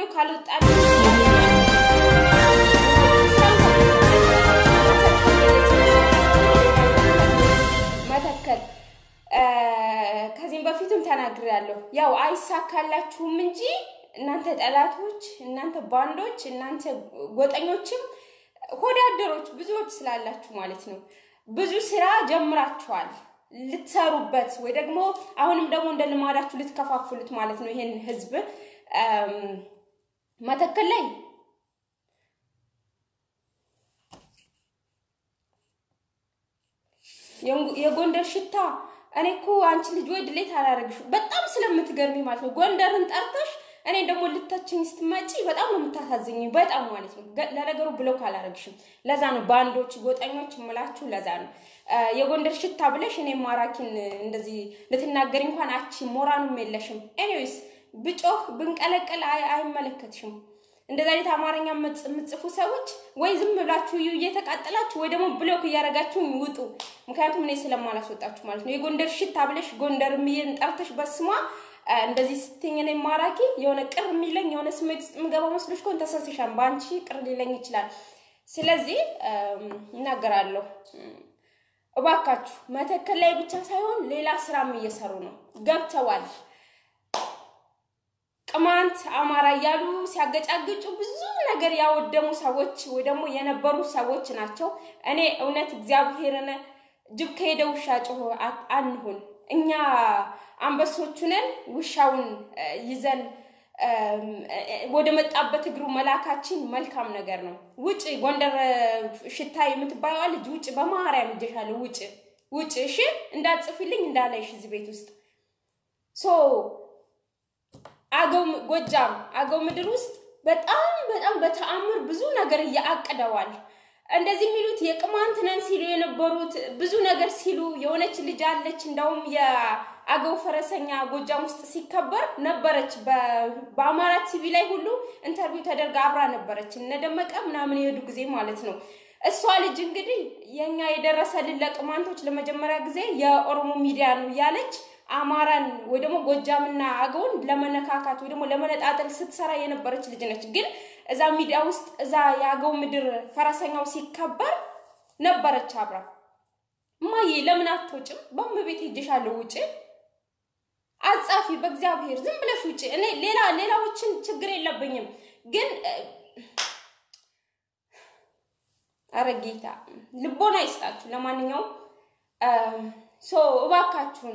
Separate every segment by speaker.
Speaker 1: ቪዲዮ ካልወጣ መተከል ከዚህም በፊትም ተናግሬያለሁ። ያው አይሳካላችሁም እንጂ እናንተ ጠላቶች፣ እናንተ ባንዶች፣ እናንተ ጎጠኞችም ሆዳደሮች ብዙዎች ስላላችሁ ማለት ነው ብዙ ስራ ጀምራችኋል ልትሰሩበት ወይ ደግሞ አሁንም ደግሞ እንደ ልማዳችሁ ልትከፋፍሉት ማለት ነው ይሄን ህዝብ መተከል ላይ የጎንደር ሽታ እኔ እኮ አንቺ ልጅ ወይ ድሌት አላረግሽ በጣም ስለምትገርሚ ማለት ነው። ጎንደርን ጠርተሽ እኔ ደግሞ ልታችኝ ስትመጪ በጣም ነው የምታሳዝኝ፣ በጣም ማለት ነው። ለነገሩ ብለው ካላረግሽም ለዛ ነው ባንዶች፣ ጎጠኞች የምላችሁ ለዛ ነው። የጎንደር ሽታ ብለሽ እኔ ማራኪን እንደዚህ ልትናገሪ እንኳን አቺ ሞራኑም የለሽም። ኤኒዌይስ ብጮህ ብንቀለቀል አይመለከትሽም። እንደዛ አይነት አማርኛ የምትጽፉ ሰዎች ወይ ዝም ብላችሁ እዩ እየተቃጠላችሁ ወይ ደግሞ ብሎክ እያደረጋችሁ ውጡ። ምክንያቱም እኔ ስለማላስወጣችሁ ማለት ነው። የጎንደር ሽታ ብለሽ ጎንደር የሚልን ጠርተሽ በስሟ እንደዚህ ስትኝ እኔ ማራኪ የሆነ ቅር የሚለኝ የሆነ ስሜት ውስጥ የምገባ መስሎሽ ከሆነ ተሳስተሻል። በአንቺ ቅር ሊለኝ ይችላል። ስለዚህ እናገራለሁ። እባካችሁ መተከል ላይ ብቻ ሳይሆን ሌላ ስራም እየሰሩ ነው፣ ገብተዋል። ቅማንት አማራ እያሉ ሲያገጫግጩ ብዙ ነገር ያወደሙ ሰዎች ወይ ደግሞ የነበሩ ሰዎች ናቸው። እኔ እውነት እግዚአብሔርን ጅብ ከሄደ ውሻ ጮሆ አንሁን። እኛ አንበሶቹ ነን። ውሻውን ይዘን ወደ መጣበት እግሩ መላካችን መልካም ነገር ነው። ውጭ ጎንደር ሽታ የምትባየዋ ልጅ ውጭ፣ በማርያም እጀሻለሁ፣ ውጭ ውጭ። እሺ እንዳትጽፊልኝ እንዳላይሽ እዚህ ቤት ውስጥ ሶ አገው ጎጃም አገው ምድር ውስጥ በጣም በጣም በተአምር ብዙ ነገር እያአቅደዋል። እንደዚህ የሚሉት የቅማንት ነን ሲሉ የነበሩት ብዙ ነገር ሲሉ የሆነች ልጅ አለች። እንደውም የአገው ፈረሰኛ ጎጃም ውስጥ ሲከበር ነበረች። በአማራ ቲቪ ላይ ሁሉ ኢንተርቪው ተደርጋ አብራ ነበረች። እነደመቀ ምናምን የሄዱ ጊዜ ማለት ነው። እሷ ልጅ እንግዲህ የኛ የደረሰልን ለቅማንቶች ለመጀመሪያ ጊዜ የኦሮሞ ሚዲያ ነው እያለች አማራን ወይ ደግሞ ጎጃምና አገውን ለመነካካት ወይ ደግሞ ለመነጣጠል ስትሰራ የነበረች ልጅ ነች። ግን እዛ ሚዲያ ውስጥ እዛ የአገው ምድር ፈረሰኛው ሲከበር ነበረች አብራ። እማዬ ለምን አትወጭም? በእመቤቴ ሄጄሻለሁ፣ ውጭ አጻፊ፣ በእግዚአብሔር ዝም ብለሽ ውጭ። እኔ ሌላ ሌላዎችን ችግር የለብኝም፣ ግን አረ ጌታ ልቦና ይስጣችሁ። ለማንኛውም ሶ እባካችሁን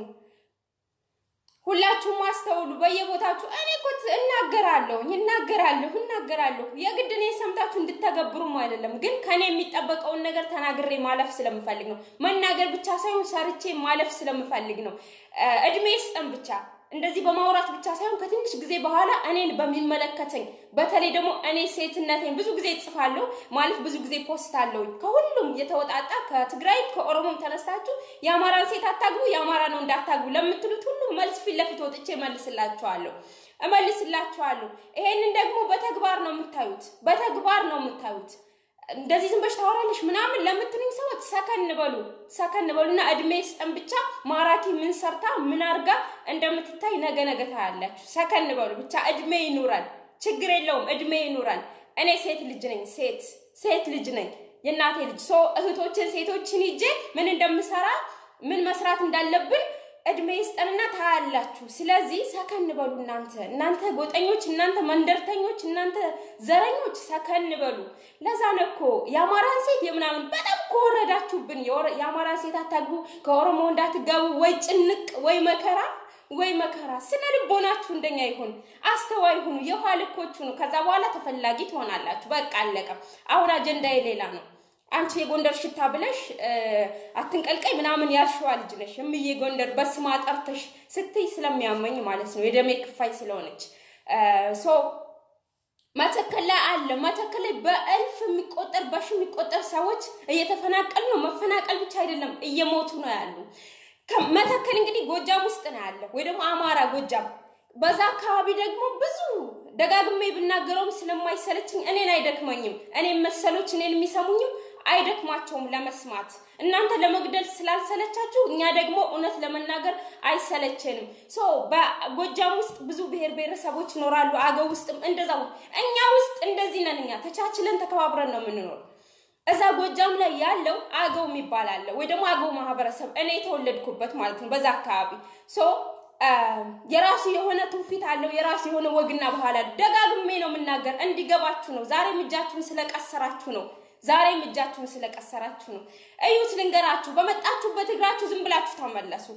Speaker 1: ሁላችሁም አስተውሉ። በየቦታችሁ እኔ እኮ እናገራለሁ እናገራለሁ እናገራለሁ የግድ እኔ ሰምታችሁ እንድተገብሩም አይደለም፣ ግን ከኔ የሚጠበቀውን ነገር ተናግሬ ማለፍ ስለምፈልግ ነው። መናገር ብቻ ሳይሆን ሰርቼ ማለፍ ስለምፈልግ ነው። እድሜ ስጠን ብቻ እንደዚህ በማውራት ብቻ ሳይሆን ከትንሽ ጊዜ በኋላ እኔን በሚመለከተኝ በተለይ ደግሞ እኔ ሴትነቴን ብዙ ጊዜ እጽፋለሁ ማለት ብዙ ጊዜ ፖስት አለውኝ ከሁሉም የተወጣጣ ከትግራይ ከኦሮሞም ተነስታችሁ የአማራን ሴት አታግቡ የአማራ ነው እንዳታግቡ ለምትሉት ሁሉም መልስ ፊት ለፊት ወጥቼ እመልስላችኋለሁ እመልስላችኋለሁ። ይሄንን ደግሞ በተግባር ነው የምታዩት፣ በተግባር ነው የምታዩት። እንደዚህ ዝም ብለሽ ታወራለሽ ምናምን ለምትሉኝ ሰዎች ሰከን በሉ፣ ሰከን በሉና እድሜ ስጠን ብቻ። ማራኪ ምን ሰርታ ምን አርጋ እንደምትታይ ነገ ነገ ታያላችሁ። ሰከን በሉ ብቻ፣ እድሜ ይኑረን፣ ችግር የለውም እድሜ ይኑረን። እኔ ሴት ልጅ ነኝ፣ ሴት ሴት ልጅ ነኝ፣ የእናቴ ልጅ ሶ እህቶችን ሴቶችን ይዤ ምን እንደምሰራ ምን መስራት እንዳለብን እድሜ ይስጠንና ታያላችሁ። ስለዚህ ሰከን በሉ እናንተ እናንተ ጎጠኞች፣ እናንተ መንደርተኞች፣ እናንተ ዘረኞች ሰከን በሉ። ለዛ ነው እኮ የአማራን ሴት የምናምን በጣም ከወረዳችሁብን የአማራን ሴት አታግቡ፣ ከኦሮሞ እንዳትጋቡ፣ ወይ ጭንቅ ወይ መከራ ወይ መከራ። ስነ ልቦናችሁ እንደኛ ይሁን፣ አስተዋይ ሁኑ፣ የኋላ ልኮች ሁኑ። ከዛ በኋላ ተፈላጊ ትሆናላችሁ። በቃ አለቀ። አሁን አጀንዳዬ ሌላ ነው። አንቺ የጎንደር ሽታ ብለሽ አትንቀልቀይ ምናምን ያልሽዋ ልጅ ነሽ። እምዬ ጎንደር በስማ ጠርተሽ ስትይ ስለሚያመኝ ማለት ነው የደሜ ክፋይ ስለሆነች ሶ መተከል ላይ አለ። መተከል ላይ በእልፍ የሚቆጠር በሺ የሚቆጠር ሰዎች እየተፈናቀሉ ነው። መፈናቀል ብቻ አይደለም እየሞቱ ነው ያሉ። መተከል እንግዲህ ጎጃም ውስጥ ነው ያለ ወይ ደግሞ አማራ ጎጃም። በዛ አካባቢ ደግሞ ብዙ ደጋግሜ ብናገረውም ስለማይሰለችኝ እኔን አይደክመኝም። እኔን መሰሎች እኔን የሚሰሙኝም አይደክማቸውም ለመስማት። እናንተ ለመግደል ስላልሰለቻችሁ እኛ ደግሞ እውነት ለመናገር አይሰለቸንም። ሶ በጎጃም ውስጥ ብዙ ብሔር ብሔረሰቦች ይኖራሉ። አገው ውስጥም እንደዛው። እኛ ውስጥ እንደዚህ ነን። እኛ ተቻችለን ተከባብረን ነው የምንኖር። እዛ ጎጃም ላይ ያለው አገው የሚባል አለ ወይ ደግሞ አገው ማህበረሰብ እኔ የተወለድኩበት ማለት ነው። በዛ አካባቢ ሶ የራሱ የሆነ ትውፊት አለው። የራሱ የሆነ ወግና ባህል አለ። ደጋግሜ ነው የምናገር እንዲገባችሁ ነው። ዛሬም እጃችሁን ስለቀሰራችሁ ነው። ዛሬም እጃችሁን ስለቀሰራችሁ ነው። እዩት፣ ልንገራችሁ። በመጣችሁበት እግራችሁ ዝም ብላችሁ ተመለሱ።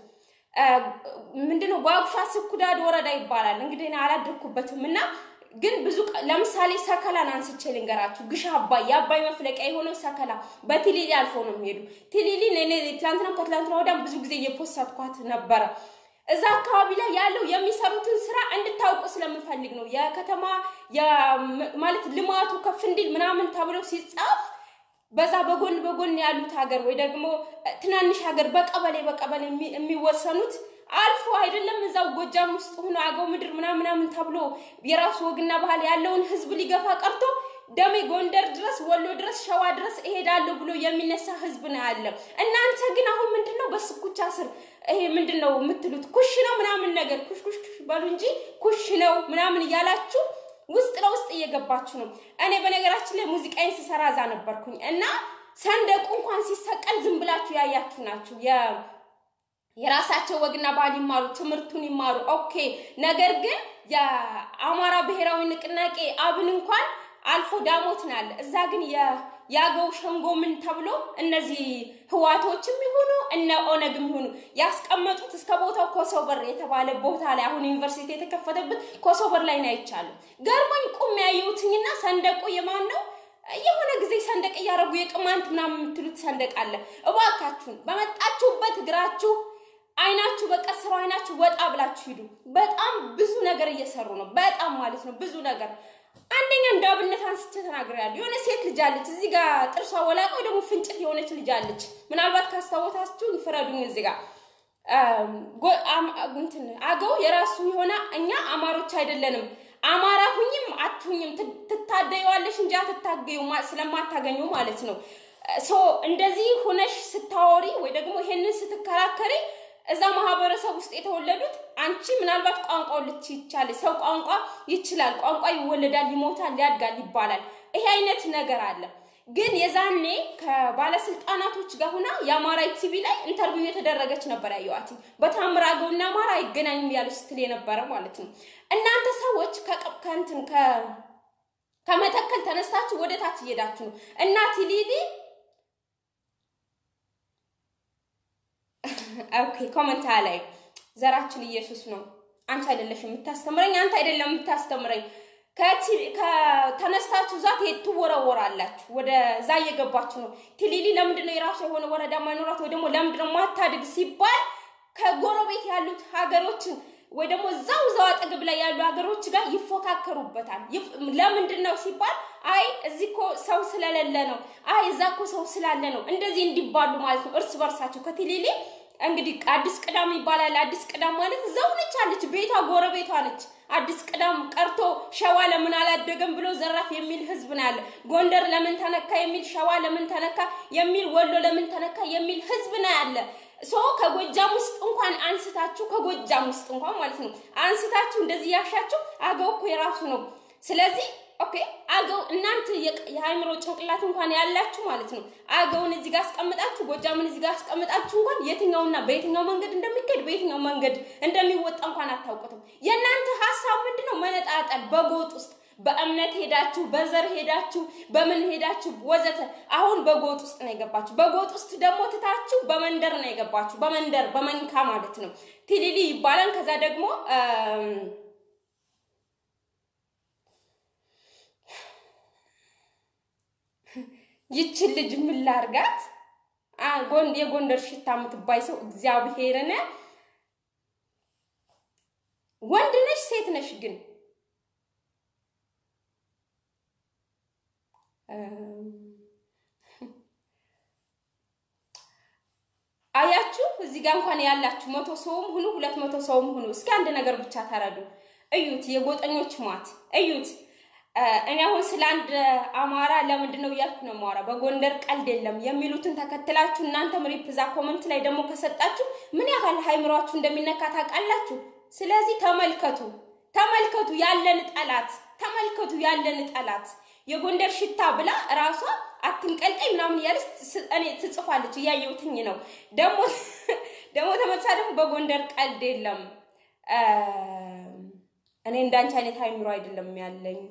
Speaker 1: ምንድነው ጓጉሻ ስኩዳድ ወረዳ ይባላል። እንግዲህ እኔ አላደርኩበትም እና ግን ብዙ ለምሳሌ ሰከላን አንስቼ ልንገራችሁ። ግሽ አባይ የአባይ መፍለቂያ የሆነው ሰከላ በቲሊሊ አልፎ ነው የሚሄዱ። ቲሊሊ እኔ ትላንትናም ከትላንትና ወዲያም ብዙ ጊዜ እየፖሰትኳት ነበረ። እዛ አካባቢ ላይ ያለው የሚሰሩትን ስራ እንድታውቁ ስለምፈልግ ነው። የከተማ ማለት ልማቱ ከፍ እንዲል ምናምን ተብሎ ሲጻፍ በዛ በጎን በጎን ያሉት ሀገር ወይ ደግሞ ትናንሽ ሀገር በቀበሌ በቀበሌ የሚወሰኑት አልፎ አይደለም እዛው ጎጃም ውስጥ ሆኖ አገው ምድር ምናምን ምናምን ተብሎ የራሱ ወግና ባህል ያለውን ህዝብ ሊገፋ ቀርቶ ደሜ ጎንደር ድረስ ወሎ ድረስ ሸዋ ድረስ እሄዳለሁ ብሎ የሚነሳ ህዝብ ነው ያለ። እናንተ ግን አሁን ምንድን ነው በስኩቻ ስር ይሄ ምንድን ነው የምትሉት? ኩሽ ነው ምናምን ነገር ኩሽ ኩሽ ኩሽ በሉ እንጂ ኩሽ ነው ምናምን እያላችሁ ውስጥ ለውስጥ እየገባችሁ ነው። እኔ በነገራችን ላይ ሙዚቃዬን ስሰራ እዛ ነበርኩኝ እና ሰንደቁ እንኳን ሲሰቀል ዝም ብላችሁ ያያችሁ ናችሁ። የራሳቸው ወግና ባህል ይማሩ፣ ትምህርቱን ይማሩ። ኦኬ። ነገር ግን የአማራ ብሔራዊ ንቅናቄ አብን እንኳን አልፎ ዳሞት ናለ። እዛ ግን የአገው ሸንጎ ምን ተብሎ እነዚህ ህዋቶችም ይሁኑ እነ ኦነግም ይሁኑ ያስቀመጡት እስከ ቦታው ኮሶበር የተባለ ቦታ ላይ አሁን ዩኒቨርሲቲ የተከፈተበት ኮሶበር ላይ ነው አይቻለሁ። ገርሞኝ ቁም ያየሁትኝና ሰንደቁ የማን ነው? የሆነ ጊዜ ሰንደቅ እያደረጉ የቅማንት ምናምን የምትሉት ሰንደቅ አለ። እባካችሁን በመጣችሁበት እግራችሁ አይናችሁ በቀስረው አይናችሁ ወጣ ብላችሁ ሂዱ። በጣም ብዙ ነገር እየሰሩ ነው። በጣም ማለት ነው ብዙ ነገር አንደኛ እንደ አብነት አንስቼ ተናግሬያለሁ። የሆነ ሴት ልጅ አለች እዚህ ጋር ጥርሷ ወላቃ ወይ ደግሞ ፍንጭት የሆነች ልጅ አለች። ምናልባት ካስታወታችሁን ፍረዱኝ። እዚህ ጋር እንትን አገው የራሱ የሆነ እኛ አማሮች አይደለንም። አማራ ሁኝም አትሁኝም ትታደየዋለሽ እንጂ አትታገዩ ስለማታገኙ ማለት ነው። ሶ እንደዚህ ሁነሽ ስታወሪ ወይ ደግሞ ይሄንን ስትከራከሪ እዛ ማህበረሰብ ውስጥ የተወለዱት አንቺ ምናልባት ቋንቋው ልች ይቻል ሰው ቋንቋ ይችላል፣ ቋንቋ ይወለዳል፣ ይሞታል፣ ያድጋል ይባላል። ይሄ አይነት ነገር አለ። ግን የዛኔ ከባለስልጣናቶች ጋር ሁና የአማራ ቲቪ ላይ ኢንተርቪው የተደረገች ነበር ያየዋት። በታምር አገውና አማራ አይገናኝም ያለች ስትል የነበረ ማለት ነው። እናንተ ሰዎች ከእንትን ከመተከል ተነስታችሁ ወደ ታች እየሄዳችሁ ነው። እናት ሊሊ ኦኬ ኮመንታ ላይ ዘራችን ኢየሱስ ነው። አንቺ አይደለሽ የምታስተምረኝ፣ አንተ አይደለም የምታስተምረኝ። ከተነስታችሁ ዛት ትወረወራላችሁ። ወደ ዛ እየገባችሁ ነው። ቲሊሊ ለምንድን ነው የራሱ የሆነ ወረዳ ማይኖራት ወይ ደግሞ ለምንድን ነው ማታድግ ሲባል ከጎረቤት ያሉት ሀገሮችን ወይ ደግሞ እዛው እዛው አጠገብ ላይ ያሉ ሀገሮች ጋር ይፎካከሩበታል። ለምንድን ነው ሲባል አይ እዚህ እኮ ሰው ስለሌለ ነው፣ አይ እዛ እኮ ሰው ስላለ ነው፣ እንደዚህ እንዲባሉ ማለት ነው እርስ በርሳቸው ከቲሊሊ እንግዲህ አዲስ ቅዳም ይባላል። አዲስ ቅዳም ማለት እዛው ነች አለች፣ ቤቷ ጎረቤቷ ነች። አዲስ ቅዳም ቀርቶ ሸዋ ለምን አላደገም ብሎ ዘራፍ የሚል ህዝብ ነው ያለ። ጎንደር ለምን ተነካ የሚል፣ ሸዋ ለምን ተነካ የሚል፣ ወሎ ለምን ተነካ የሚል ህዝብ ነው ያለ። ሶ ከጎጃም ውስጥ እንኳን አንስታችሁ ከጎጃም ውስጥ እንኳን ማለት ነው አንስታችሁ እንደዚህ ያሻችሁ አገው እኮ የራሱ ነው። ስለዚህ ኦኬ አገው እናንተ የሃይምሮ ጭንቅላት እንኳን ያላችሁ ማለት ነው አገውን እዚህ ጋር አስቀምጣችሁ ጎጃምን እዚህ ጋር አስቀምጣችሁ እንኳን የትኛውና በየትኛው መንገድ እንደሚካሄድ በየትኛው መንገድ እንደሚወጣ እንኳን አታውቁትም። የእናንተ ሀሳብ ምንድን ነው? መነጣጠል በጎጥ ውስጥ በእምነት ሄዳችሁ በዘር ሄዳችሁ በምን ሄዳችሁ ወዘተ። አሁን በጎጥ ውስጥ ነው የገባችሁ። በጎጥ ውስጥ ደግሞ ትታችሁ በመንደር ነው የገባችሁ። በመንደር በመንካ ማለት ነው ቲሊሊ ይባላል። ከዛ ደግሞ ይችን ልጅ ምን ላርጋት? የጎንደር ሽታ የምትባይ ሰው እግዚአብሔርን ወንድ ነሽ ሴት ነሽ ግን አያችሁ እዚህ ጋር እንኳን ያላችሁ መቶ ሰውም ሁኑ ሁለት መቶ ሰውም ሁኑ፣ እስኪ አንድ ነገር ብቻ ተረዱ። እዩት፣ የጎጠኞች ሟት እዩት። እኔ አሁን ስለ አንድ አማራ ለምንድን ነው እያልኩ ነው የማወራ። በጎንደር ቀልድ የለም የሚሉትን ተከትላችሁ እናንተም ሪፕዛ ኮመንት ላይ ደግሞ ከሰጣችሁ ምን ያህል ሃይምሯችሁ እንደሚነካ ታውቃላችሁ። ስለዚህ ተመልከቱ፣ ተመልከቱ ያለን ጠላት፣ ተመልከቱ ያለን ጠላት የጎንደር ሽታ ብላ እራሷ አትንቀልቀኝ ምናምን እያለች እኔ ትጽፋለች፣ እያየሁትኝ ነው። ደግሞ ደግሞ ተመልሳ ደግሞ በጎንደር ቀልድ የለም እኔ እንዳንቺ አይነት ሃይምሮ አይደለም ያለኝ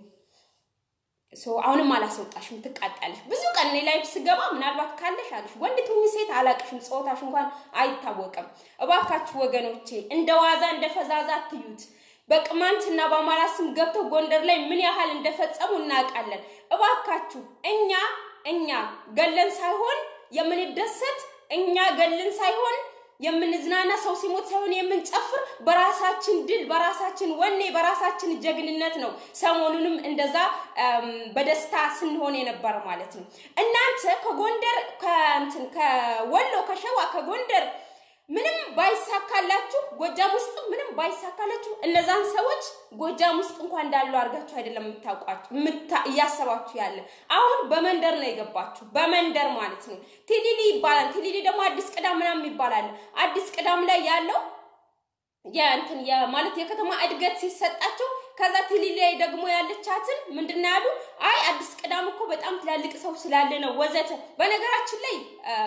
Speaker 1: አሁንም አላስወጣሽም፣ ትቃጣለሽ። ብዙ ቀን እኔ ላይፍ ስገባ ምናልባት ካለሽ አለሽ ወንድ ትሁኝ ሴት አላቅሽም፣ ጾታሽ እንኳን አይታወቅም። እባካችሁ ወገኖቼ እንደ ዋዛ እንደ ፈዛዛ አትዩት። በቅማንትና በአማራ ስም ገብተው ጎንደር ላይ ምን ያህል እንደፈጸሙ እናውቃለን። እባካችሁ እኛ እኛ ገለን ሳይሆን የምንደሰት እኛ ገለን ሳይሆን የምንዝናና ሰው ሲሞት ሳይሆን የምንጨፍር በራሳችን ድል በራሳችን ወኔ በራሳችን ጀግንነት ነው። ሰሞኑንም እንደዛ በደስታ ስንሆን የነበረ ማለት ነው። እናንተ ከጎንደር ከእንትን ከወሎ ከሸዋ ከጎንደር ምንም ባይሳካላችሁ ጎጃም ውስጥ ምንም ባይሳካላችሁ እነዛን ሰዎች ጎጃም ውስጥ እንኳን እንዳሉ አድርጋችሁ አይደለም የምታውቋቸው እያሰባችሁ ያለ አሁን በመንደር ነው የገባችሁ። በመንደር ማለት ነው። ቲሊሊ ይባላል። ቲሊሊ ደግሞ አዲስ ቅዳም ምናምን ይባላል። አዲስ ቅዳም ላይ ያለው የእንትን ማለት የከተማ እድገት ሲሰጣቸው ከዛ ቲሊሊ ላይ ደግሞ ያለቻትን ምንድን ነው ያሉ? አይ አዲስ ቅዳም እኮ በጣም ትላልቅ ሰው ስላለ ነው ወዘተ። በነገራችን ላይ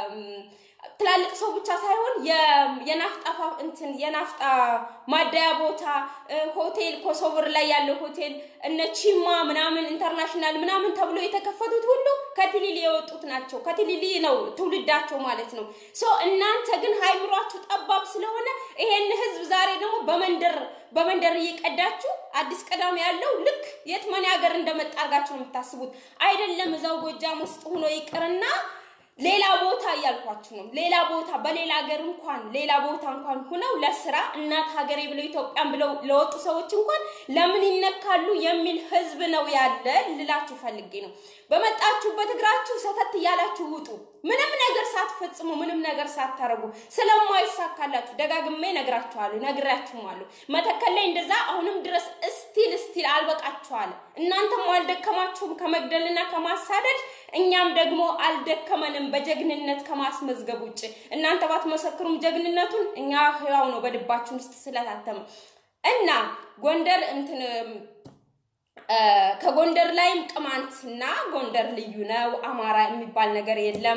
Speaker 1: ትላልቅ ሰው ብቻ ሳይሆን የናፍጣ እንትን የናፍጣ ማደያ ቦታ ሆቴል ኮሶብር ላይ ያለው ሆቴል እነ ቺማ ምናምን ኢንተርናሽናል ምናምን ተብሎ የተከፈቱት ሁሉ ከቲሊሊ የወጡት ናቸው። ከቲሊሊ ነው ትውልዳቸው ማለት ነው። ሶ እናንተ ግን ሃይምሯችሁ ጠባብ ስለሆነ ይሄን ህዝብ ዛሬ ደግሞ በመንደር በመንደር እየቀዳችሁ አዲስ ቀዳም ያለው ልክ የት መን ሀገር እንደመጣ አድርጋችሁ ነው የምታስቡት። አይደለም እዛው ጎጃም ውስጥ ሆኖ ይቅርና ሌላ ቦታ እያልኳችሁ ነው። ሌላ ቦታ በሌላ ሀገር እንኳን ሌላ ቦታ እንኳን ሁነው ለስራ እናት ሀገሬ ብለው ኢትዮጵያን ብለው ለወጡ ሰዎች እንኳን ለምን ይነካሉ የሚል ህዝብ ነው ያለ ልላችሁ ፈልጌ ነው። በመጣችሁበት እግራችሁ ሰተት እያላችሁ ውጡ። ምንም ነገር ሳትፈጽሙ ምንም ነገር ሳታረጉ ስለማይሳካላችሁ ደጋግሜ ነግራችኋለሁ፣ ነግራችሁማለሁ። መተከል ላይ እንደዛ አሁንም ድረስ እስቲል እስቲል አልበቃችኋል። እናንተም አልደከማችሁም ከመግደልና ከማሳደድ እኛም ደግሞ አልደከመንም በጀግንነት ከማስመዝገብ ውጭ። እናንተ ባትመሰክሩም ጀግንነቱን እኛ ህያው ነው በልባችን ውስጥ ስለታተመ እና ጎንደር እንትን ከጎንደር ላይም ቅማንትና ጎንደር ልዩ ነው። አማራ የሚባል ነገር የለም።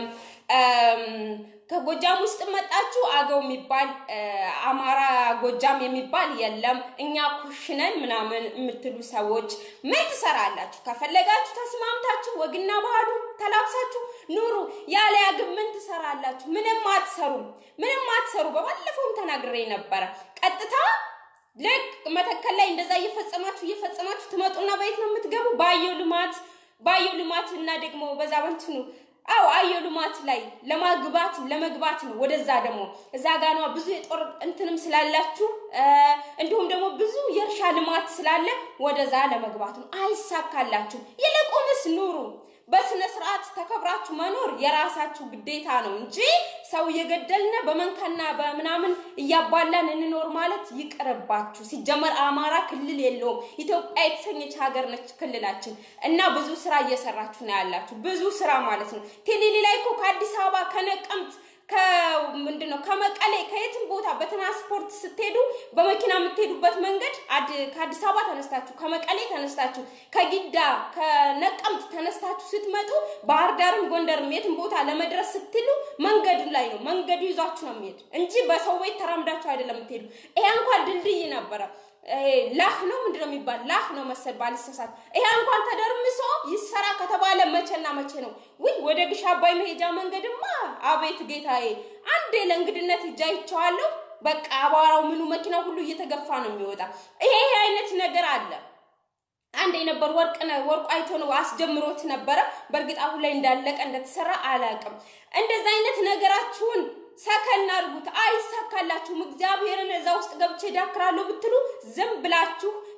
Speaker 1: ከጎጃም ውስጥ መጣችሁ አገው የሚባል አማራ ጎጃም የሚባል የለም። እኛ ኩሽነን ምናምን የምትሉ ሰዎች ምን ትሰራላችሁ? ከፈለጋችሁ ተስማምታችሁ ወግና ባህሉ ተላብሳችሁ ኑሩ። ያለያ ግን ምን ትሰራላችሁ? ምንም አትሰሩም። ምንም አትሰሩ። በባለፈውም ተናግሬ ነበረ። ቀጥታ ልክ መተከል ላይ እንደዛ እየፈጸማችሁ እየፈጸማችሁ ትመጡና በየት ነው የምትገቡ? በአየው ልማት በአየው ልማት እና ደግሞ በዛ በንትኑ አው አየው ልማት ላይ ለማግባት ለመግባት ነው። ወደዛ ደግሞ እዛ ጋኗ ብዙ የጦር እንትንም ስላላችሁ እንዲሁም ደግሞ ብዙ የእርሻ ልማት ስላለ ወደዛ ለመግባት ነው። አይሳካላችሁ። ይልቁንስ ኑሩ። በስነ ስርዓት ተከብራችሁ መኖር የራሳችሁ ግዴታ ነው እንጂ ሰው እየገደልን በመንካና በምናምን እያባላን እንኖር ማለት ይቅርባችሁ። ሲጀመር አማራ ክልል የለውም። ኢትዮጵያ የተሰኘች ሀገር ነች ክልላችን እና ብዙ ስራ እየሰራችሁ ነው ያላችሁ። ብዙ ስራ ማለት ነው። ቴሌሊ ላይ እኮ ከአዲስ አበባ ከነቀምት ከምንድን ነው ከመቀሌ ከየትም ቦታ በትራንስፖርት ስትሄዱ በመኪና የምትሄዱበት መንገድ ከአዲስ አበባ ተነስታችሁ ከመቀሌ ተነስታችሁ ከጊዳ ከነቀምት ተነስታችሁ ስትመጡ ባህር ዳርም ጎንደርም የትም ቦታ ለመድረስ ስትሉ መንገዱ ላይ ነው። መንገዱ ይዟችሁ ነው የሚሄድ እንጂ በሰው ቤት ተራምዳችሁ አይደለም የምትሄዱ። ይሄ እንኳን ድልድይ ነበረ። ላህ ነው ምንድን ነው የሚባል ላህ ነው መሰል ባልሰሳት። ይሄ እንኳን ተደርምሶ ይሰራ ከተባለ መቼና መቼ ነው? ውይ ወደ ግሽ አባይ መሄጃ መንገድማ አቤት ጌታዬ፣ አንዴ ለእንግድነት ሂጄ አይቼዋለሁ። በቃ አቧራው ምኑ መኪና ሁሉ እየተገፋ ነው የሚወጣ። ይሄ ይሄ አይነት ነገር አለ። አንድ የነበር ወርቅ ወርቁ አይቶ ነው አስጀምሮት ነበረ። በእርግጥ አሁን ላይ እንዳለቀ እንደተሰራ አላውቅም። እንደዛ አይነት ነገራችሁን ሰከን አድርጉት። አይሳካላችሁም። እግዚአብሔርን እዛ ውስጥ ገብቼ ዳክራለሁ ብትሉ ዝም ብላችሁ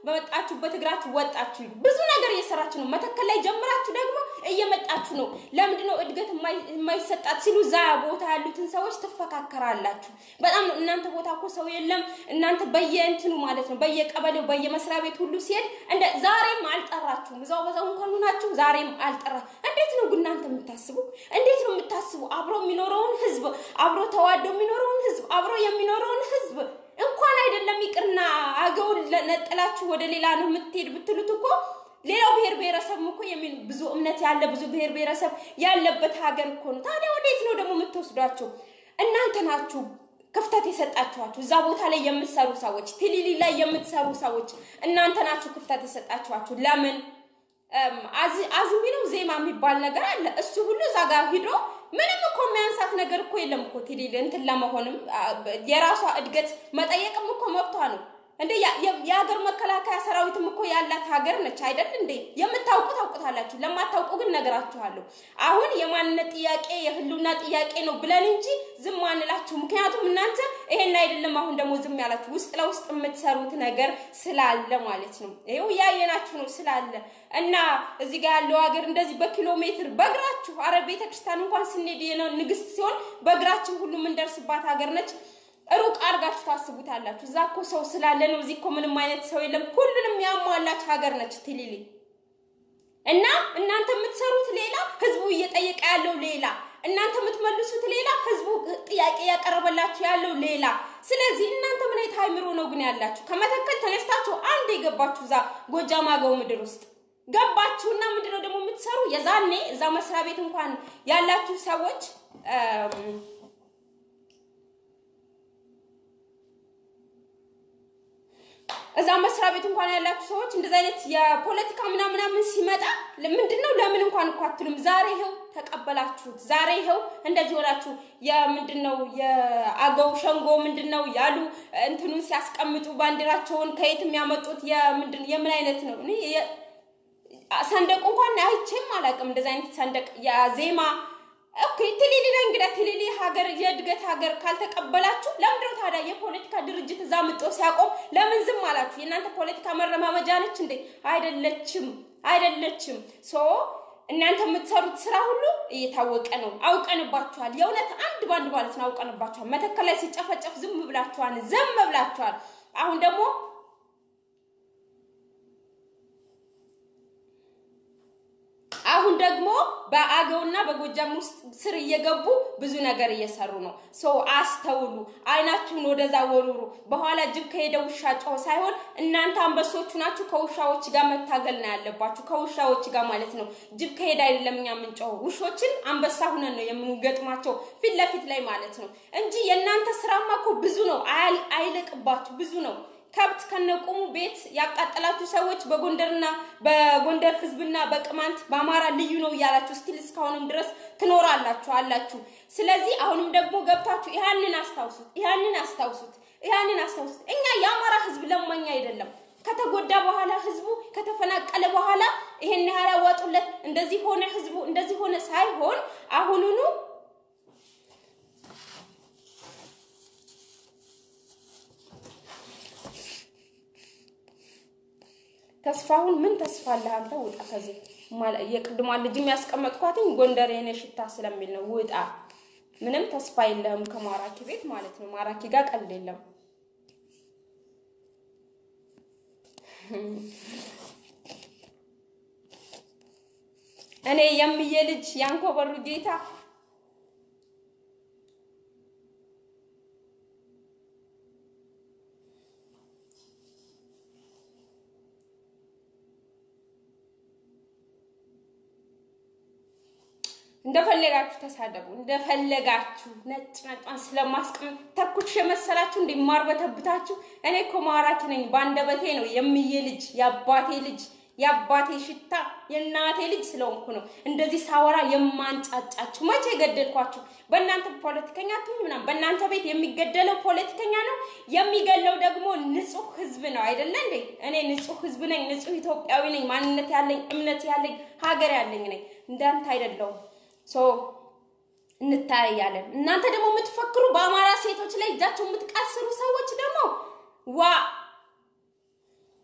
Speaker 1: በመጣችሁበት እግራችሁ ወጣችሁ። ብዙ ነገር እየሰራችሁ ነው። መተከል ላይ ጀምራችሁ ደግሞ እየመጣችሁ ነው። ለምንድን ነው እድገት የማይሰጣት ሲሉ እዛ ቦታ ያሉትን ሰዎች ትፈካከራላችሁ። በጣም ነው እናንተ ቦታ እኮ ሰው የለም። እናንተ በየእንትኑ ማለት ነው በየቀበሌው በየመስሪያ ቤት ሁሉ ሲሄድ እንደ ዛሬም አልጠራችሁም። እዛው በዛው እንኳን ሆናችሁ ዛሬም አልጠራ። እንዴት ነው ግን እናንተ የምታስቡ? እንዴት ነው የምታስቡ? አብሮ የሚኖረውን ህዝብ አብሮ ተዋዶ የሚኖረውን ህዝብ አብሮ የሚኖረውን ህዝብ እንኳን አይደለም ይቅርና አገውን ነጥላችሁ ወደ ሌላ ነው የምትሄድ ብትሉት እኮ ሌላው ብሔር ብሔረሰብ እኮ የሚል ብዙ እምነት ያለ ብዙ ብሔር ብሔረሰብ ያለበት ሀገር እኮ ነው። ታዲያ ወዴት ነው ደግሞ የምትወስዷቸው? እናንተ ናችሁ ክፍተት የሰጣችኋቸው እዛ ቦታ ላይ የምትሰሩ ሰዎች፣ ቲሊሊ ላይ የምትሰሩ ሰዎች እናንተ ናችሁ ክፍተት የሰጣችኋቸው። ለምን አዝሚ ነው ዜማ የሚባል ነገር አለ። እሱ ሁሉ እዛ ጋር ሂዶ ምንም እኮ የሚያንሳት ነገር እኮ የለም እኮ ቲሊሊ እንትን ለመሆንም የራሷ እድገት መጠየቅም እኮ መብቷ ነው። እንደ የሀገር መከላከያ ሰራዊትም እኮ ያላት ሀገር ነች አይደል እንዴ? የምታውቁ ታውቁታላችሁ፣ ለማታውቁ ግን ነገራችኋለሁ። አሁን የማንነት ጥያቄ የህልውና ጥያቄ ነው ብለን እንጂ ዝም አንላችሁ። ምክንያቱም እናንተ ይሄን አይደለም አሁን ደግሞ ዝም ያላችሁ ውስጥ ለውስጥ የምትሰሩት ነገር ስላለ ማለት ነው። ይኸው እያየናችሁ ነው ስላለ እና እዚህ ጋር ያለው ሀገር እንደዚህ በኪሎ ሜትር በእግራችሁ አረ ቤተክርስቲያን እንኳን ስንሄድ ንግስት ሲሆን በእግራችን ሁሉ የምንደርስባት ሀገር ነች። ሩቅ አድርጋችሁ ታስቡታላችሁ። እዛ እኮ ሰው ስላለ ነው። እዚህ እኮ ምንም አይነት ሰው የለም። ሁሉንም ያሟላች ሀገር ነች ቲሊሊ። እና እናንተ የምትሰሩት ሌላ፣ ህዝቡ እየጠየቀ ያለው ሌላ፣ እናንተ የምትመልሱት ሌላ፣ ህዝቡ ጥያቄ ያቀረበላችሁ ያለው ሌላ። ስለዚህ እናንተ ምን አይነት አይምሮ ነው ግን ያላችሁ? ከመተከል ተነስታችሁ አንድ የገባችሁ እዛ ጎጃም አገው ምድር ውስጥ ገባችሁና ምንድነው ደግሞ የምትሰሩ? የዛኔ እዛ መስሪያ ቤት እንኳን ያላችሁ ሰዎች እዛ መስሪያ ቤት እንኳን ያላችሁ ሰዎች እንደዚህ አይነት የፖለቲካ ምናምን ምናምን ሲመጣ ምንድነው ለምን እንኳን እኮ አትሉም? ዛሬ ይኸው ተቀበላችሁት። ዛሬ ይኸው እንደዚህ ሆናችሁ የምንድነው የአገው ሸንጎ ምንድነው ያሉ እንትኑን ሲያስቀምጡ ባንዲራቸውን ከየት የሚያመጡት የምንድን የምን አይነት ነው? እኔ ሰንደቁ እንኳን አይቼም አላውቅም። እንደዚህ አይነት ሰንደቅ የዜማ ኦኬ ቲሊሊ ላይ እንግዲህ ቲሊሊ ሀገር የእድገት ሀገር ካልተቀበላችሁ ለምንድነው ታዲያ የፖለቲካ ድርጅት እዛ ምጦ ሲያቆም ለምን ዝም አላችሁ? የእናንተ ፖለቲካ መረማመጃ ነች እንዴ? አይደለችም፣ አይደለችም። ሶ እናንተ የምትሰሩት ስራ ሁሉ እየታወቀ ነው። አውቀንባችኋል። የእውነት አንድ ባንድ ማለት ነው አውቀንባችኋል። መተከል ላይ ሲጨፈጨፍ ዝም ብላችኋል፣ ዝም ብላችኋል። አሁን ደግሞ አሁን ደግሞ በአገውና በጎጃም ውስጥ ስር እየገቡ ብዙ ነገር እየሰሩ ነው። ሰው አስተውሉ፣ አይናችሁን ወደዛ ወሩሩ። በኋላ ጅብ ከሄደ ውሻ ጮኸ ሳይሆን እናንተ አንበሶቹ ናችሁ ከውሻዎች ጋር መታገል ነው ያለባችሁ። ከውሻዎች ጋር ማለት ነው። ጅብ ከሄደ አይደለም እኛ የምንጮኸው፣ ውሾችን አንበሳ ሁነን ነው የምንገጥማቸው ፊት ለፊት ላይ ማለት ነው እንጂ የእናንተ ስራማ እኮ ብዙ ነው። አይለቅባችሁ ብዙ ነው። ከብት ከነቁሙ ቤት ያቃጠላችሁ ሰዎች በጎንደርና በጎንደር ህዝብና በቅማንት በአማራ ልዩ ነው እያላችሁ ስቲል እስካሁንም ድረስ ትኖራላችሁ አላችሁ። ስለዚህ አሁንም ደግሞ ገብታችሁ ይህንን አስታውሱት፣ ይህንን አስታውሱት፣ ይህንን አስታውሱት። እኛ የአማራ ህዝብ ለማኛ አይደለም። ከተጎዳ በኋላ ህዝቡ ከተፈናቀለ በኋላ ይሄን ያህል አዋጡለት፣ እንደዚህ ሆነ ህዝቡ እንደዚህ ሆነ ሳይሆን አሁኑኑ ተስፋሁን ምን ተስፋ አለህ አንተ? ውጣ ከዚህ የቅድሟን ልጅ የሚያስቀመጥኳትኝ ጎንደር የኔ ሽታ ስለሚል ነው። ውጣ። ምንም ተስፋ የለህም ከማራኪ ቤት ማለት ነው። ማራኪ ጋር ቀልድ የለም። እኔ የምዬ ልጅ ያንኮበሩ ጌታ እንደፈለጋችሁ ተሳደቡ፣ እንደፈለጋችሁ ነጭ ነጯን ስለማስቀም ተኩሽ የመሰላችሁ እንዲማር በተብታችሁ። እኔ እኮ ማራኪ ነኝ፣ በአንደበቴ ነው የምዬ ልጅ የአባቴ ልጅ የአባቴ ሽታ የእናቴ ልጅ ስለሆንኩ ነው እንደዚህ ሳወራ የማንጫጫችሁ። መቼ ገደልኳችሁ? በእናንተ ፖለቲከኛ ትሁን ምናምን፣ በእናንተ ቤት የሚገደለው ፖለቲከኛ ነው፣ የሚገለው ደግሞ ንጹህ ህዝብ ነው አይደለ እንዴ? እኔ ንጹህ ህዝብ ነኝ፣ ንጹህ ኢትዮጵያዊ ነኝ፣ ማንነት ያለኝ እምነት ያለኝ ሀገር ያለኝ ነኝ። እንዳንተ አይደለሁም። ሶ እንታያለን። እናንተ ደግሞ የምትፈክሩ በአማራ ሴቶች ላይ እጃቸው የምትቀስሩ ሰዎች ደግሞ ዋ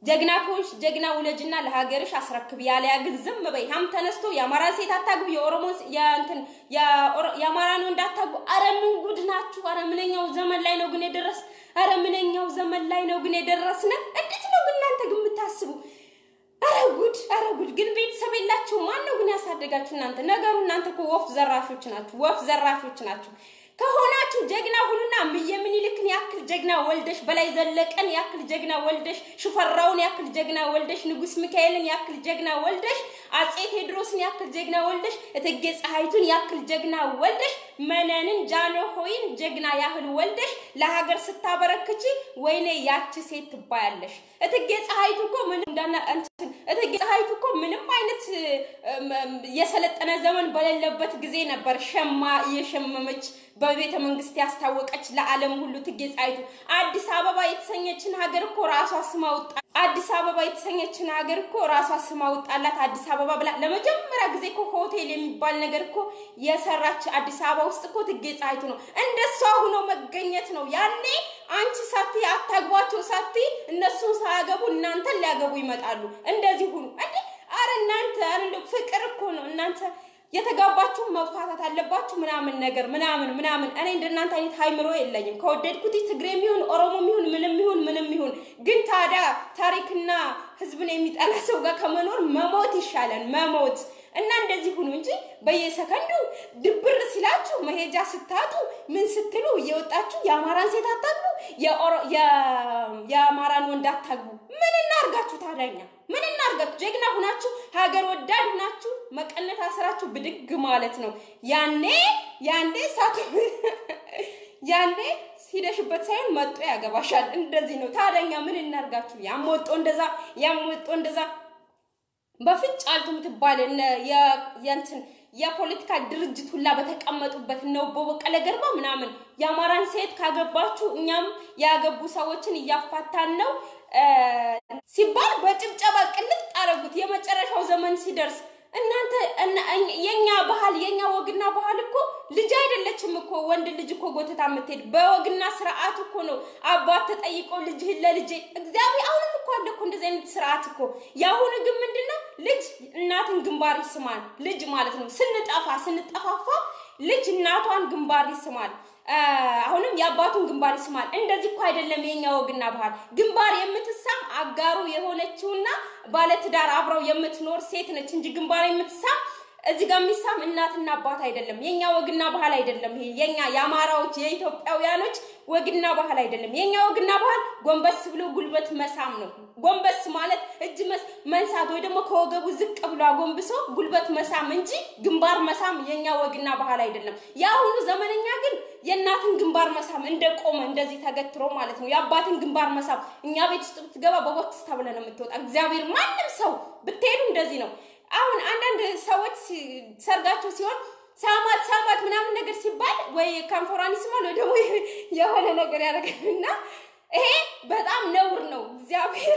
Speaker 1: ጀግና ከሆንሽ ጀግና ውለጅና ለሀገርሽ አስረክብ። ያለያ ግን ዝም በይ። ሀም ተነስቶ የአማራ ሴት አታግቡ፣ የኦሮሞ የእንትን የአማራን ወንድ አታግቡ። አረ ምን ጉድ ናችሁ! አረ ምንኛው ዘመን ላይ ነው ግን የደረስ አረ ምንኛው ዘመን ላይ ነው ግን የደረስነ። እንዴት ነው ግን እናንተ ግን የምታስቡ? አረ ጉድ! አረ ጉድ! ግን ቤተሰብ የላችሁ። ማን ነው ግን ያሳደጋችሁ እናንተ? ነገሩ እናንተ እኮ ወፍ ዘራሾች ናችሁ፣ ወፍ ዘራሾች ናችሁ። ከሆናችሁ ጀግና ሁኑና እምዬ ምኒልክን ያክል ጀግና ወልደሽ በላይ ዘለቀን ያክል ጀግና ወልደሽ ሽፈራውን ያክል ጀግና ወልደሽ ንጉስ ሚካኤልን ያክል ጀግና ወልደሽ አጼ ቴዎድሮስን ያክል ጀግና ወልደሽ እቴጌ ፀሐይቱን ያክል ጀግና ወልደሽ መነንን ጃንሆይን ጀግና ያህል ወልደሽ ለሀገር ስታበረክቺ ወይኔ ያቺ ሴት ትባያለሽ። እቴጌ ፀሐይቱ እኮ ምንም እንዳና እንትን እቴጌ ፀሐይቱ እኮ ምንም አይነት የሰለጠነ ዘመን በሌለበት ጊዜ ነበር ሸማ እየሸመመች በቤተ መንግስት ያስታወቀች ለዓለም ሁሉ እቴጌ ፀሐይቱ። አዲስ አበባ የተሰኘችን ሀገር እኮ ራሷ ስማ ወጣ አዲስ አበባ የተሰኘችን ሀገር እኮ ራሷ ስማ ወጣላት አዲስ አበባ ብላ ለመጀመሪያ ጊዜ እኮ ሆቴል የሚባል ነገር እኮ የሰራች አዲስ አበባ ውስጥ እኮ እቴጌ ፀሐይቱ ነው። እንደሷ ሆኖ መገኘት ነው። ያኔ አንቺ ሳቲ አታግቧቸው ሳቲ እነሱን ሳያገቡ እናንተን ሊያገቡ ይመጣሉ። እንደዚህ ሁኑ እንዴ! አረ እናንተ አረ ፍቅር እኮ ነው እናንተ የተጋባችሁ መፋታት አለባችሁ ምናምን ነገር ምናምን ምናምን። እኔ እንደናንተ አይነት ሃይምሮ የለኝም። ከወደድኩት ትግሬም ይሁን ኦሮሞም ይሁን ምንም ይሁን ምንም ይሁን፣ ግን ታዲያ ታሪክና ህዝብን የሚጠላ ሰው ጋር ከመኖር መሞት ይሻላል መሞት። እና እንደዚህ ሁኑ እንጂ በየሰከንዱ ድብር ሲላችሁ መሄጃ ስታጡ ምን ስትሉ እየወጣችሁ የአማራን ሴት አታግቡ፣ የአማራን ወንድ አታግቡ። ምን እናርጋችሁ ታዲያኛ? ምን እናርጋችሁ? ጀግና ሁናችሁ ሀገር ወዳድ ሁናችሁ መቀነት አስራችሁ ብድግ ማለት ነው። ያኔ ያኔ ሳቱ ያኔ ሂደሽበት ሳይሆን መጦ ያገባሻል። እንደዚህ ነው ታዲያኛ ምን እናርጋችሁ? ያም ወጦ እንደዛ ያም ወጦ እንደዛ በፍጭ አልቱ የምትባል የእንትን የፖለቲካ ድርጅት ሁላ በተቀመጡበት ነው በበቀለ ገርባ ምናምን የአማራን ሴት ካገባችሁ እኛም ያገቡ ሰዎችን እያፋታን ነው ሲባል በጭብጨባ ቅልጥ አረጉት። የመጨረሻው ዘመን ሲደርስ እናንተ የኛ ባህል የኛ ወግና ባህል እኮ ልጅ አይደለችም እኮ ወንድ ልጅ እኮ ጎተታ የምትሄድ በወግና ስርዓት እኮ ነው። አባት ተጠይቆ ልጅህን ለልጄ እግዚአብሔር አሁንም እኮ አለ እኮ እንደዚህ አይነት ስርዓት እኮ። የአሁኑ ግን ምንድን ነው ልጅ እናትን ግንባር ይስማል። ልጅ ማለት ነው ስንጠፋ ስንጠፋፋ ልጅ እናቷን ግንባር ይስማል። አሁንም የአባቱን ግንባር ይስማል። እንደዚህ እኮ አይደለም የኛ ወግና ባህል። ግንባር የምትሳም አጋሩ የሆነችውና ባለትዳር አብረው የምትኖር ሴት ነች እንጂ ግንባር የምትሳም እዚህ ጋር የሚሳም እናትና አባት አይደለም። የኛ ወግና ባህል አይደለም። ይሄ የኛ የአማራዎች የኢትዮጵያውያኖች ወግና ባህል አይደለም። የኛ ወግና ባህል ጎንበስ ብሎ ጉልበት መሳም ነው። ጎንበስ ማለት እጅ መንሳት ወይ ደግሞ ከወገቡ ዝቅ ብሎ አጎንብሶ ጉልበት መሳም እንጂ ግንባር መሳም የኛ ወግና ባህል አይደለም። የአሁኑ ዘመነኛ ግን የእናትን ግንባር መሳም እንደ ቆመ እንደዚህ ተገትሮ ማለት ነው። የአባትን ግንባር መሳም እኛ ቤት ውስጥ ብትገባ በቦክስ ተብለ ነው የምትወጣ። እግዚአብሔር ማንም ሰው ብትሄዱ እንደዚህ ነው። አሁን አንዳንድ ሰዎች ሰርጋቸው ሲሆን ሳማት ሳማት ምናምን ነገር ሲባል ወይ ከንፈሯን ይስማል ወይ ደግሞ የሆነ ነገር ያደርጋል እና ይሄ በጣም ነውር ነው። እግዚአብሔር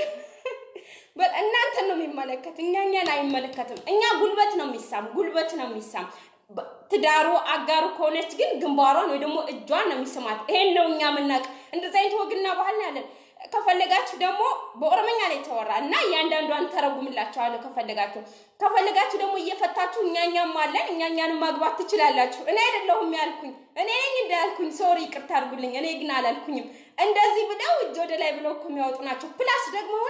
Speaker 1: እናንተን ነው የሚመለከት፣ እኛ እኛን አይመለከትም። እኛ ጉልበት ነው የሚሳም ጉልበት ነው የሚሳም ትዳሩ አጋሩ ከሆነች ግን ግንባሯን ወይ ደግሞ እጇን ነው የሚስማት። ይሄን ነው እኛ የምናውቅ። እንደዚህ አይነት ወግና ባህል ያለን ከፈለጋችሁ ደግሞ በኦሮመኛ ላይ ተወራ እና እያንዳንዷን ተረጉምላችኋለሁ። ከፈለጋችሁ ከፈለጋችሁ ደግሞ እየፈታችሁ እኛኛም አለን እኛኛንም ማግባት ትችላላችሁ። እኔ አይደለሁም ያልኩኝ እኔ ነኝ እንዳልኩኝ፣ ሶሪ ይቅርታ አድርጉልኝ። እኔ ግን አላልኩኝም። እንደዚህ ብለው እጅ ወደ ላይ ብለው እኮ የሚያወጡ ናቸው። ፕላስ ደግሞ አሁን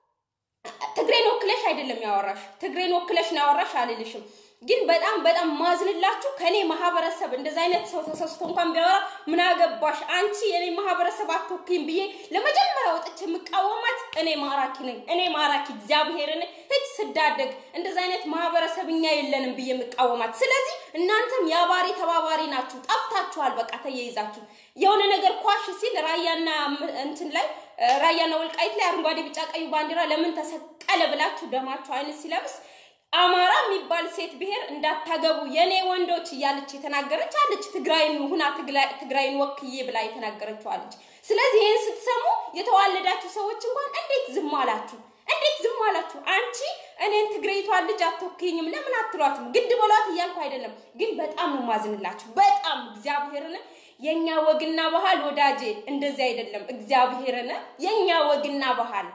Speaker 1: ትግሬን ወክለሽ አይደለም ያወራሽ፣ ትግሬን ወክለሽ ነው ያወራሽ አልልሽም ግን በጣም በጣም ማዝንላችሁ ከኔ ማህበረሰብ እንደዛ አይነት ሰው ተሰስቶ እንኳን ቢያወራ ምን አገባሽ አንቺ የኔ ማህበረሰብ አትወክይም ብዬ ለመጀመሪያ ወጥቼ የምቃወማት እኔ ማራኪ ነኝ። እኔ ማራኪ እግዚአብሔርን እጅ ስዳደግ እንደዛ አይነት ማህበረሰብ እኛ የለንም ብዬ የምቃወማት። ስለዚህ እናንተም የአባሪ ተባባሪ ናችሁ፣ ጠፍታችኋል። በቃ ተያይዛችሁ የሆነ ነገር ኳሽ ሲል ራያና እንትን ላይ ራያና ወልቃይት ላይ አረንጓዴ፣ ቢጫ፣ ቀዩ ባንዲራ ለምን ተሰቀለ ብላችሁ ደማችሁ አይነት ሲለብስ አማራ የሚባል ሴት ብሔር እንዳታገቡ የኔ ወንዶች እያለች የተናገረች አለች። ትግራይን ሁና ትግራይን ወክዬ ብላ የተናገረችው አለች። ስለዚህ ይህን ስትሰሙ የተዋለዳችሁ ሰዎች እንኳን እንዴት ዝም አላችሁ? እንዴት ዝም አላችሁ? አንቺ እኔን ትግሬቷን ልጅ አትወክኝም ለምን አትሏትም? ግድ በሏት እያልኩ አይደለም፣ ግን በጣም ነው ማዝንላችሁ። በጣም እግዚአብሔርን የኛ ወግና ባህል ወዳጄ እንደዚህ አይደለም። እግዚአብሔርን የኛ ወግና ባህል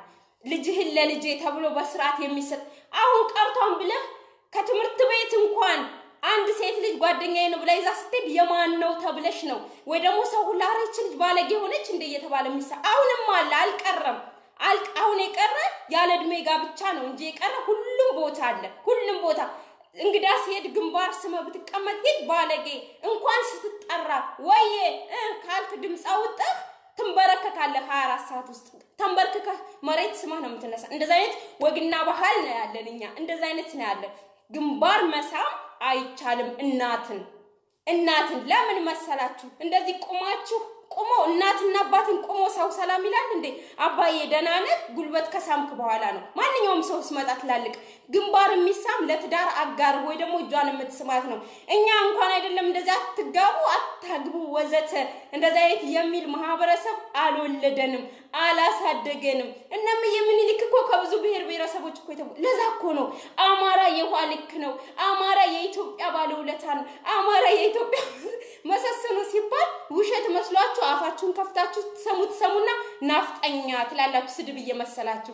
Speaker 1: ልጅህን ለልጄ ተብሎ በስርዓት የሚሰጥ አሁን ቀርቷን ብለህ ከትምህርት ቤት እንኳን አንድ ሴት ልጅ ጓደኛዬ ነው ብላ ይዛ ስትሄድ የማን ነው ተብለሽ ነው ወይ ደግሞ ሰው ሁላ ኧረ ይህች ልጅ ባለጌ ሆነች እንደ እየተባለ የሚሳ አሁንም አለ አልቀረም። አሁን የቀረ ያለ እድሜ ጋብቻ ነው እንጂ የቀረ ሁሉም ቦታ አለ። ሁሉም ቦታ እንግዳ ሲሄድ ግንባር ስመ ብትቀመጥ ሄድ ባለጌ እንኳን ስትጠራ ወዬ ካልክ ድምፅ አውጥተህ ትንበረከካለህ። ሀያ አራት ሰዓት ውስጥ ተንበርክከህ መሬት ስመህ ነው የምትነሳ። እንደዚ አይነት ወግና ባህል ነው ያለን እኛ። እንደዚ አይነት ነው ያለን። ግንባር መሳም አይቻልም። እናትን እናትን ለምን መሰላችሁ እንደዚህ ቁማችሁ ቁሞ እናትና አባትን ቁሞ ሰው ሰላም ይላል እንዴ? አባዬ ደህና ነህ? ጉልበት ከሳምክ በኋላ ነው ማንኛውም ሰው ስመጣ ትላልቅ። ግንባር የሚሳም ለትዳር አጋር ወይ ደግሞ እጇን የምትስማት ነው። እኛ እንኳን አይደለም እንደዚህ አትጋቡ፣ አታግቡ፣ ወዘተ እንደዚህ አይነት የሚል ማህበረሰብ አልወለደንም፣ አላሳደገንም። እነም የምኒልክ እኮ ከብዙ ብሔር ብሔረሰቦች እኮ የተው ለዛ እኮ ነው አማራ የውሃ ልክ ነው፣ አማራ የኢትዮጵያ ባለውለታ ነው፣ አማራ የኢትዮጵያ መሰሰኑ ሲባል ውሸት መስሏችሁ አፋችሁን ከፍታችሁ ትሰሙ ትሰሙና ናፍጠኛ ትላላችሁ፣ ስድብ እየመሰላችሁ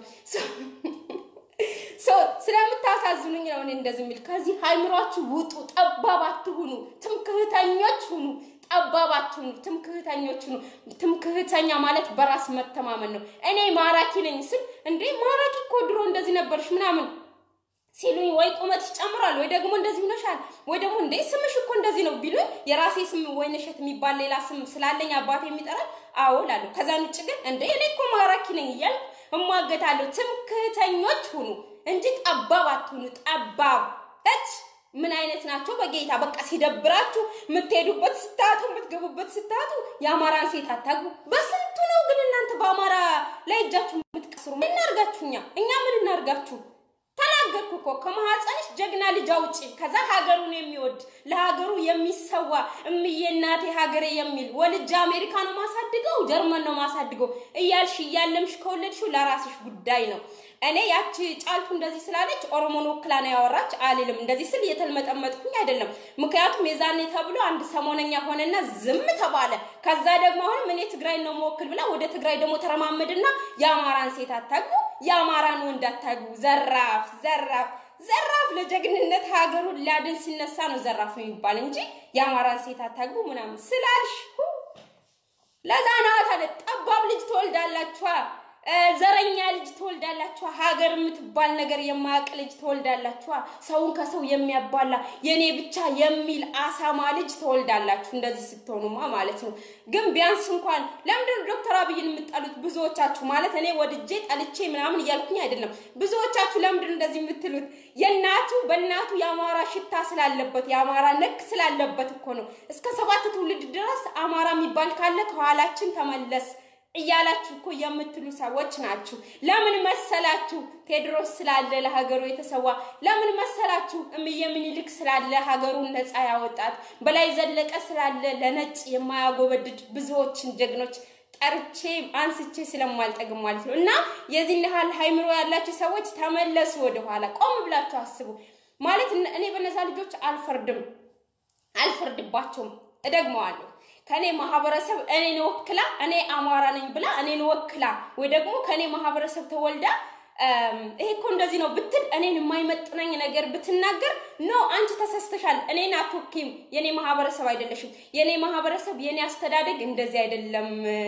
Speaker 1: ሰው ስለምታሳዝኑኝ ነው እኔ እንደዚህ የሚል። ከዚህ ሃይምሯችሁ ውጡ፣ ጠባብ አትሁኑ፣ ትምክህተኞች ሁኑ። ጠባብ አትሁኑ፣ ትምክህተኞች ሁኑ። ትምክህተኛ ማለት በራስ መተማመን ነው። እኔ ማራኪ ነኝ ስል እንዴ ማራኪ እኮ ድሮ እንደዚህ ነበርሽ ምናምን ሲሉኝ ወይ ቁመት ይጨምራል ወይ ደግሞ እንደዚህ ሆነሻል ወይ ደግሞ እንዴ ስምሽ እኮ እንደዚህ ነው ቢሉኝ የራሴ ስም ወይንሸት የሚባል ሌላ ስም ስላለኝ አባቴ የሚጠራል አዎ እላለሁ። ከዛን ውጭ ግን እንዴ እኔ እኮ ማራኪ ነኝ እያልኩ እሟገታለሁ። ትምክህተኞች ሁኑ እንጂ ጠባብ አትሁኑ። ጠባብ እች ምን አይነት ናቸው? በጌታ በቃ ሲደብራችሁ የምትሄዱበት ስታጡ የምትገቡበት ስታጡ የአማራን ሴት አታግቡ። በስንቱ ነው ግን እናንተ በአማራ ላይ እጃችሁ የምትቀስሩ? ምን እናርጋችሁ? እኛ እኛ ምን እናርጋችሁ? ተናገርኩ እኮ ከማህፀንሽ ጀግና ልጅ አውጪ። ከዛ ሀገሩን የሚወድ ለሀገሩ የሚሰዋ እምዬ እናቴ ሀገሬ የሚል ወልጅ አሜሪካ ነው ማሳድገው ጀርመን ነው ማሳድገው እያልሽ እያለምሽ ከወለድሽው ለራስሽ ጉዳይ ነው። እኔ ያቺ ጫልቱ እንደዚህ ስላለች ኦሮሞን ወክላ ነው ያወራች አልልም። እንደዚህ ስል እየተልመጠመጥኩኝ አይደለም። ምክንያቱም የዛኔ ተብሎ አንድ ሰሞነኛ ሆነና ዝም ተባለ። ከዛ ደግሞ አሁንም እኔ ትግራይ ነው መወክል ብላ ወደ ትግራይ ደግሞ ተረማመድና የአማራን ሴት አታግቡ፣ የአማራን ወንድ አታግቡ። ዘራፍ ዘራፍ ዘራፍ ለጀግንነት ሀገሩን ሊያድን ሲነሳ ነው ዘራፍ የሚባል እንጂ የአማራን ሴት አታግቡ ምናምን ስላልሽ ለዛ ነው ታለ ጠባብ ልጅ ትወልዳላችኋ። ዘረኛ ልጅ ትወልዳላችኋ። ሀገር የምትባል ነገር የማያውቅ ልጅ ትወልዳላችኋ። ሰውን ከሰው የሚያባላ የኔ ብቻ የሚል አሳማ ልጅ ትወልዳላችሁ። እንደዚህ ስትሆኑማ ማለት ነው። ግን ቢያንስ እንኳን ለምንድን ዶክተር አብይን የምጠሉት ብዙዎቻችሁ? ማለት እኔ ወድጄ ጠልቼ ምናምን እያልኩኝ አይደለም። ብዙዎቻችሁ ለምንድን እንደዚህ የምትሉት? የእናቱ በእናቱ የአማራ ሽታ ስላለበት የአማራ ነክ ስላለበት እኮ ነው። እስከ ሰባት ትውልድ ድረስ አማራ የሚባል ካለ ከኋላችን ተመለስ እያላችሁ እኮ የምትሉ ሰዎች ናችሁ። ለምን መሰላችሁ? ቴዎድሮስ ስላለ ለሀገሩ የተሰዋ ለምን መሰላችሁ? እምዬ ምኒልክ ስላለ ሀገሩን ነፃ ያወጣት፣ በላይ ዘለቀ ስላለ ለነጭ የማያጎበድድ ብዙዎችን ጀግኖች ጠርቼ አንስቼ ስለማልጠግም ማለት ነው። እና የዚህን ያህል ሃይምሮ ያላችሁ ሰዎች ተመለሱ ወደኋላ፣ ቆም ብላችሁ አስቡ። ማለት እኔ በነዛ ልጆች አልፈርድም፣ አልፈርድባቸውም። እደግመዋለሁ ከኔ ማህበረሰብ እኔን ወክላ እኔ አማራ ነኝ ብላ እኔን ወክላ ወይ ደግሞ ከኔ ማህበረሰብ ተወልዳ ይሄ እኮ እንደዚህ ነው ብትል እኔን የማይመጥነኝ ነገር ብትናገር ኖ አንቺ ተሰስተሻል፣ እኔን አትወኪም፣ የኔ ማህበረሰብ አይደለሽም፣ የኔ ማህበረሰብ የኔ አስተዳደግ እንደዚህ አይደለም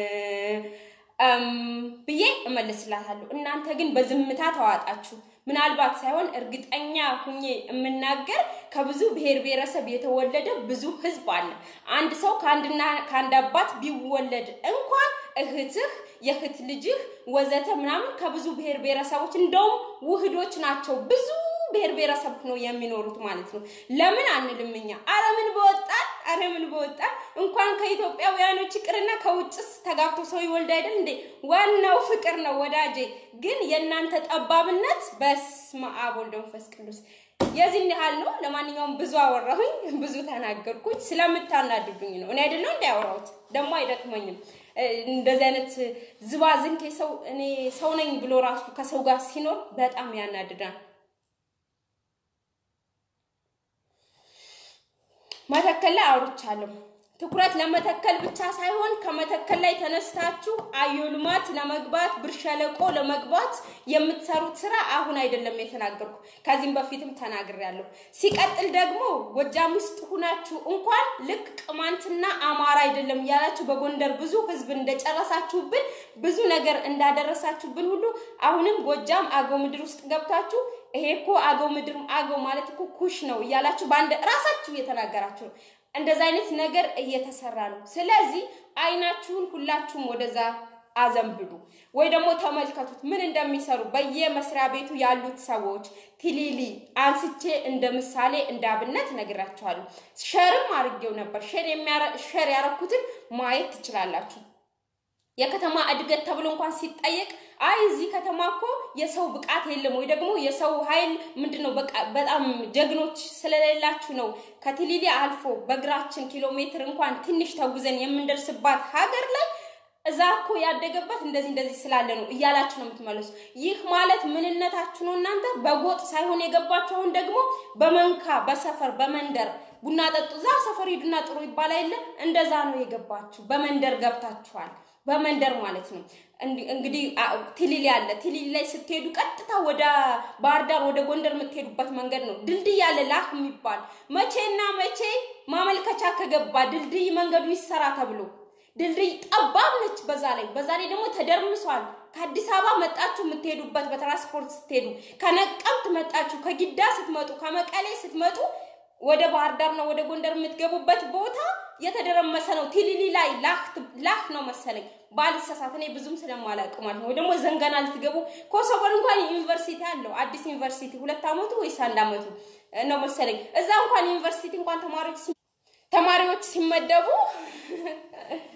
Speaker 1: ብዬ እመልስላታለሁ። እናንተ ግን በዝምታ ተዋጣችሁ። ምናልባት ሳይሆን እርግጠኛ ሁኜ የምናገር ከብዙ ብሔር ብሔረሰብ የተወለደ ብዙ ህዝብ አለ። አንድ ሰው ከአንድና ከአንድ አባት ቢወለድ እንኳን እህትህ፣ የእህት ልጅህ ወዘተ ምናምን ከብዙ ብሔር ብሔረሰቦች እንደውም ውህዶች ናቸው። ብዙ ብሔር ብሔረሰብ ነው የሚኖሩት ማለት ነው። ለምን አንልም እኛ አረምን በወጣን አረምን በወጣን እንኳን ከኢትዮጵያውያኖች ይቅርና ከውጭስ ተጋብቶ ሰው ይወልድ አይደል እንዴ? ዋናው ፍቅር ነው ወዳጄ። ግን የእናንተ ጠባብነት በስመ አብ ወልድ መንፈስ ቅዱስ የዚህን ያህል ነው። ለማንኛውም ብዙ አወራሁኝ፣ ብዙ ተናገርኩኝ። ስለምታናድዱኝ ነው። እኔ አይደለሁ እንዳያወራሁት ደግሞ አይደክመኝም። እንደዚህ አይነት ዝባዝንኬ ሰው እኔ ሰው ነኝ ብሎ ራሱ ከሰው ጋር ሲኖር በጣም ያናድዳል። መተከል ላይ አውርቻለሁ። ትኩረት ለመተከል ብቻ ሳይሆን ከመተከል ላይ ተነስታችሁ አዮ ልማት ለመግባት ብር ሸለቆ ለመግባት የምትሰሩት ስራ አሁን አይደለም የተናገርኩ፣ ከዚህም በፊትም ተናግሬያለሁ። ሲቀጥል ደግሞ ጎጃም ውስጥ ሁናችሁ እንኳን ልክ ቅማንትና አማራ አይደለም እያላችሁ በጎንደር ብዙ ህዝብ እንደጨረሳችሁብን ብዙ ነገር እንዳደረሳችሁብን ሁሉ አሁንም ጎጃም አገው ምድር ውስጥ ገብታችሁ ይሄ እኮ አገው ምድር አገው ማለት እኮ ኩሽ ነው እያላችሁ በአንድ ራሳችሁ እየተናገራችሁ ነው። እንደዛ አይነት ነገር እየተሰራ ነው። ስለዚህ አይናችሁን ሁላችሁም ወደዛ አዘንብሉ ወይ ደግሞ ተመልከቱት ምን እንደሚሰሩ በየመስሪያ ቤቱ ያሉት ሰዎች ቲሊሊ አንስቼ እንደ ምሳሌ እንደ አብነት ነግራችኋለሁ። ሸርም አድርጌው ነበር። ሸር ያረኩትን ማየት ትችላላችሁ። የከተማ እድገት ተብሎ እንኳን ሲጠየቅ አይ እዚህ ከተማ እኮ የሰው ብቃት የለም ወይ ደግሞ የሰው ኃይል ምንድን ነው በቃ በጣም ጀግኖች ስለሌላችሁ ነው ከቲሊሊ አልፎ በእግራችን ኪሎ ሜትር እንኳን ትንሽ ተጉዘን የምንደርስባት ሀገር ላይ እዛ እኮ ያደገበት እንደዚህ እንደዚህ ስላለ ነው እያላችሁ ነው የምትመለሱ። ይህ ማለት ምንነታችሁ ነው። እናንተ በጎጥ ሳይሆን የገባችሁ አሁን ደግሞ በመንካ በሰፈር በመንደር ቡና ጠጡ፣ እዛ ሰፈር ሂዱና ጥሩ ይባል የለ እንደዛ ነው የገባችሁ። በመንደር ገብታችኋል። በመንደር ማለት ነው። እንግዲህ ቲሊሊ አለ። ቲሊሊ ላይ ስትሄዱ ቀጥታ ወደ ባህር ዳር ወደ ጎንደር የምትሄዱበት መንገድ ነው። ድልድይ አለ ላህ የሚባል መቼና መቼ ማመልከቻ ከገባ ድልድይ መንገዱ ይሰራ ተብሎ ድልድይ ጠባብ ነች። በዛ ላይ በዛ ላይ ደግሞ ተደርምሷል። ከአዲስ አበባ መጣችሁ የምትሄዱበት በትራንስፖርት ስትሄዱ፣ ከነቀምት መጣችሁ፣ ከጊዳ ስትመጡ፣ ከመቀሌ ስትመጡ ወደ ባህር ዳር ነው ወደ ጎንደር የምትገቡበት ቦታ የተደረመሰ ነው። ቲሊሊ ላይ ላህ ነው መሰለኝ ባልሳሳት፣ እኔ ብዙም ስለማላውቅ ማለት ነው። ወይ ደግሞ ዘንገና ልትገቡ ኮሶበር እንኳን ዩኒቨርሲቲ አለው አዲስ ዩኒቨርሲቲ ሁለት አመቱ ወይስ አንድ አመቱ ነው መሰለኝ። እዛ እንኳን ዩኒቨርሲቲ እንኳን ተማሪዎች ተማሪዎች ሲመደቡ